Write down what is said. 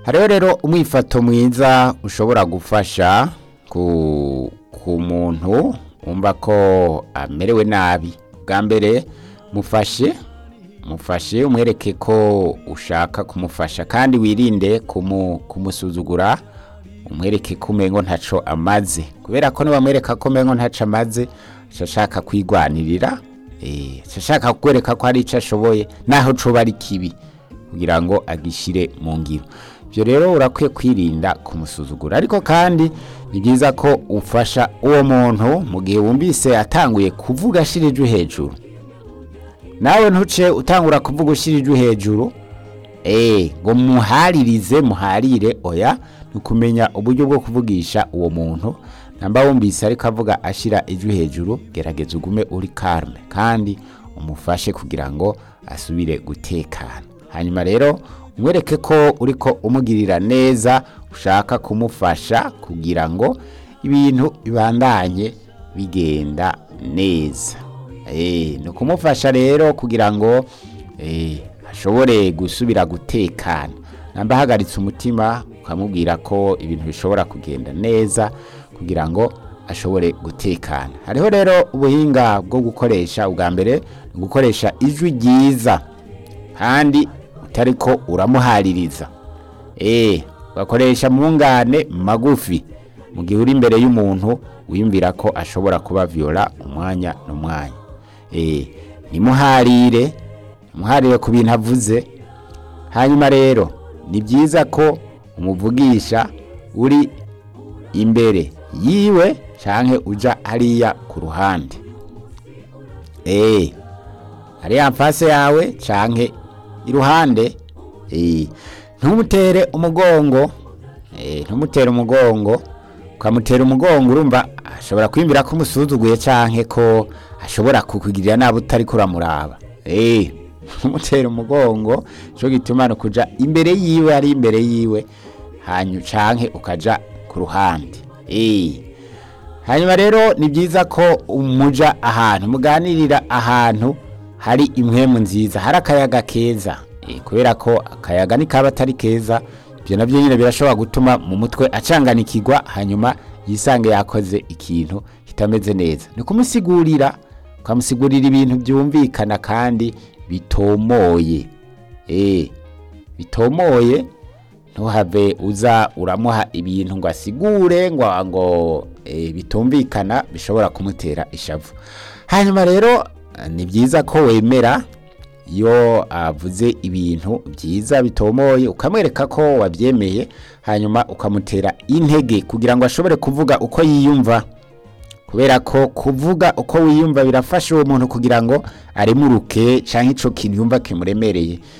hariho rero umwifato mwiza ushobora gufasha ku, ku muntu wumva ko amerewe nabi bwa mbere mufashe mufashe umwereke ko ushaka kumufasha kandi wirinde kumu, kumusuzugura umwereke ko umengo ntaco amaze kubera ko nibamwereka ko umengo ntaco amaze ashaka kwigwanirira eh ashaka kukwereka ko hari ico ashoboye naho coba ari kibi kugira ngo agishire mu ngiro ibyo rero urakwiye kwirinda kumusuzugura ariko kandi ni byiza ko ufasha uwo muntu mu gihe wumvise atanguye kuvuga ashirije hejuru nawe ntuce utangura kuvuga ushyirije hejuru eee ngo muharirize muharire oya ni ukumenya uburyo bwo kuvugisha uwo muntu namba wumvise ariko avuga ashyira ijwi hejuru gerageza ugume uri karume kandi umufashe kugira ngo asubire gutekana hanyuma rero umwereke ko uri ko umugirira neza ushaka kumufasha kugira ngo ibintu bibandanye bigenda neza ni ukumufasha rero kugira ngo ashobore gusubira gutekana namba ahagaritse umutima ukamubwira ko ibintu bishobora kugenda neza kugira ngo ashobore gutekana hariho rero ubuhinga bwo gukoresha ubwa mbere ni gukoresha ijwi ryiza kandi utari ko uramuhaririza eee ugakoresha mungane magufi mu gihe uri imbere y'umuntu wiyumvira ko ashobora kuba viola umwanya n'umwanya eee nimuharire muharire ku bintu avuze hanyuma rero ni byiza ko umuvugisha uri imbere yiwe cyangwa uja hariya ku ruhande eee hariya mfase yawe cyangwa iruhande eee ntumutere umugongo eee ntumutere umugongo ukamutera umugongo urumva ashobora kwiyumvira ko umusuzuguye cyangwa ko ashobora kukugirira nabi utari kuramuraba eee ntumutere umugongo cyo gituma kuja imbere yiwe ari imbere yiwe hanyuma canke ukaja ku ruhande eee hanyuma rero ni byiza ko umuja ahantu muganirira ahantu hari impwemu nziza hari akayaga keza kubera ko akayaga nikaba atari keza ibyo nabyo nyine birashobora gutuma mu mutwe acanganikirwa hanyuma yisange yakoze ikintu kitameze neza ni kumusigurira ukamusigurira ibintu byumvikana kandi bitomoye eee bitomoye ntuhave uza uramuha ibintu ngo asigure ngo ngo bitumvikana bishobora kumutera ishavu hanyuma rero ni byiza ko wemera iyo avuze ibintu byiza bitomoye ukamwereka ko wabyemeye hanyuma ukamutera intege kugira ngo ashobore kuvuga uko yiyumva kubera ko kuvuga uko wiyumva birafasha uwo muntu kugira ngo aremuruke cyangwa icyo kintu yumva kimuremereye